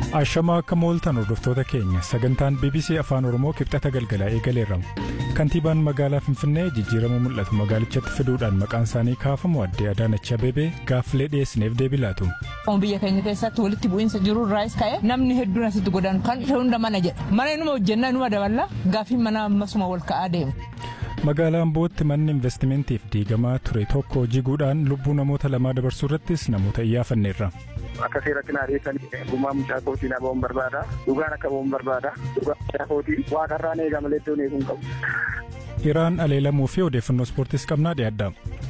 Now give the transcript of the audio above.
Ashamaa akka mooltan hordoftoota keenya sagantaan BBC Afaan Oromoo kibxata galgalaa eegaleerramu. Kantiibaan magaalaa Finfinnee jijjiirama mul'atu magaalichatti fiduudhaan maqaan isaanii kaafamu addee Adaanach Abeebee gaaffilee dhiyeessineef deebii laatu. Biyya keenya keessatti walitti bu'iinsa jiru irraas ka'e namni hedduun asitti godaanu kan dhufe hunda mana jedha. Mana inuma hojjennaa inuma daballa gaaffiin mana ammasuma wal ka'aa deema. Magaalaan bootti manni investimentiif diigamaa ture tokko jiguudhaan lubbuu namoota lamaa dabarsuu irrattis namoota iyyaafanneerra. Akka seeratti naa dhiyeessanii dhugumaa mucaa kootii na ba'uun barbaada. Dhugaan akka ba'uun barbaada. Dhugaa mucaa kootii waaqarraan eegama leettoon eeguun qabu. Iraan aleelamuu fi odeeffannoo ispoortiis qabnaa dhiyaadha.